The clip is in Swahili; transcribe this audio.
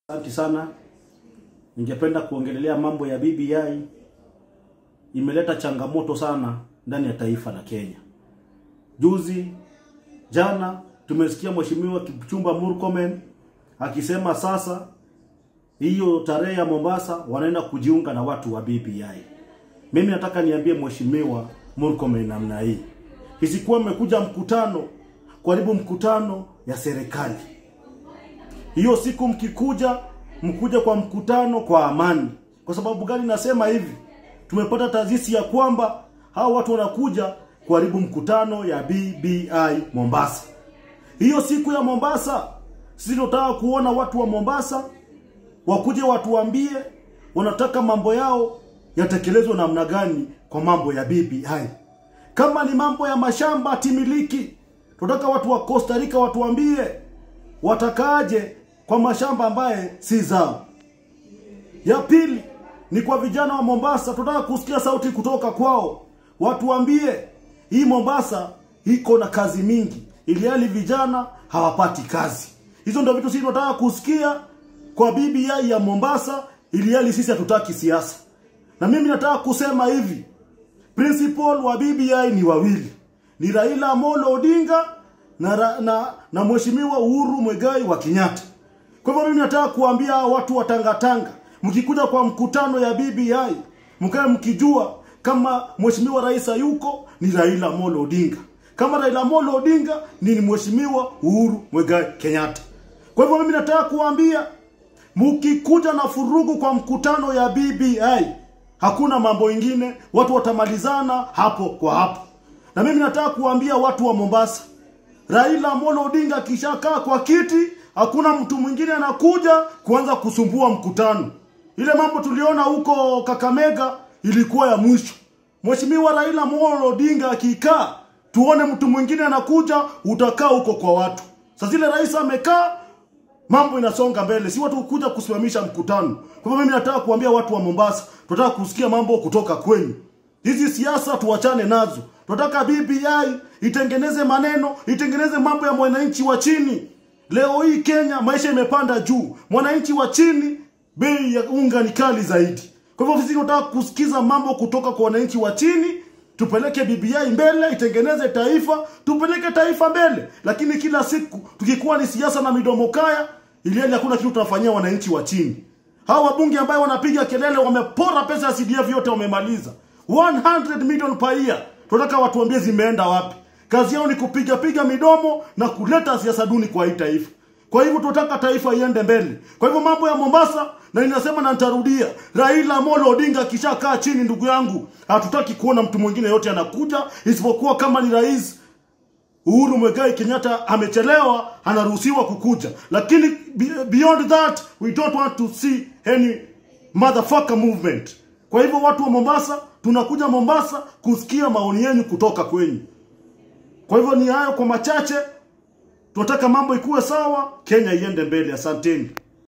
Asante sana. Ningependa kuongelelea mambo ya BBI. Imeleta changamoto sana ndani ya taifa la Kenya. Juzi jana tumesikia Mheshimiwa Kipchumba Murkomen akisema sasa hiyo tarehe ya Mombasa wanaenda kujiunga na watu wa BBI. Mimi nataka niambie Mheshimiwa Murkomen namna hii. Isikuwa mmekuja mkutano, karibu mkutano ya serikali. Hiyo siku mkikuja, mkuja kwa mkutano kwa amani. Kwa sababu gani nasema hivi? Tumepata taasisi ya kwamba hao watu wanakuja kuharibu mkutano ya BBI Mombasa. Hiyo siku ya Mombasa, sisi tunataka kuona watu wa Mombasa wakuje watuambie wanataka mambo yao yatekelezwe namna gani kwa mambo ya BBI. Kama ni mambo ya mashamba timiliki, tunataka watu wa Costa Rica watuambie watakaaje kwa mashamba ambaye si zao. Ya pili ni kwa vijana wa Mombasa, tunataka kusikia sauti kutoka kwao, watuambie hii Mombasa iko na kazi mingi, ili hali vijana hawapati kazi. Hizo ndio vitu sisi tunataka kusikia kwa BBI ya Mombasa, ili hali sisi hatutaki siasa. Na mimi nataka kusema hivi, principal wa BBI ni wawili, ni Raila Amolo Odinga na, ra- na, na Mheshimiwa Uhuru Mwegai wa Kenyatta. Kwa hivyo mimi nataka kuambia watu wa Tangatanga, mkikuja kwa mkutano ya BBI, mkae mkijua kama Mheshimiwa Rais hayuko ni Raila Amolo Odinga, kama Raila Amolo Odinga ni Mheshimiwa Uhuru Mwegai Kenyatta. Kwa hivyo mimi nataka kuambia mkikuja na furugu kwa mkutano ya BBI, hakuna mambo ingine, watu watamalizana hapo kwa hapo. Na mimi nataka kuambia watu wa Mombasa, Raila Amolo Odinga akishakaa kwa kiti, hakuna mtu mwingine anakuja kuanza kusumbua mkutano. Ile mambo tuliona huko Kakamega ilikuwa ya mwisho. Mheshimiwa Raila Amolo Odinga akikaa, tuone mtu mwingine anakuja, utakaa huko kwa watu. Sasa zile rais amekaa, mambo inasonga mbele, si watu kuja kusimamisha mkutano. Kwa hivyo mimi nataka kuambia watu wa Mombasa, tunataka kusikia mambo kutoka kwenu. Hizi siasa tuachane nazo. Tunataka BBI itengeneze maneno, itengeneze mambo ya mwananchi wa chini. Leo hii Kenya maisha imepanda juu, mwananchi wa chini bei ya unga ni kali zaidi. Kwa hivyo sisi tunataka kusikiza mambo kutoka kwa wananchi wa chini, tupeleke BBI mbele, itengeneze taifa, tupeleke taifa mbele. Lakini kila siku tukikuwa ni siasa na midomo kaya, ili hali hakuna kitu tunafanyia wananchi wa chini. Hawa wabunge ambayo wanapiga kelele wamepora pesa ya CDF yote wamemaliza. 100 million per year. Tunataka watuambie zimeenda wapi. Kazi yao ni kupiga piga midomo na kuleta siasa duni kwa hii taifa. Kwa hivyo tunataka taifa iende mbele. Kwa hivyo mambo ya Mombasa na ninasema na nitarudia, Raila Amolo Odinga akishakaa chini, ndugu yangu, hatutaki kuona mtu mwingine yote anakuja isipokuwa kama ni rais Uhuru Mwegai Kenyatta amechelewa, anaruhusiwa kukuja, lakini be- beyond that we don't want to see any motherfucker movement. Kwa hivyo watu wa Mombasa, tunakuja Mombasa kusikia maoni yenu kutoka kwenyu. Kwa hivyo ni hayo kwa machache, tunataka mambo ikuwe sawa, Kenya iende mbele. Asanteni.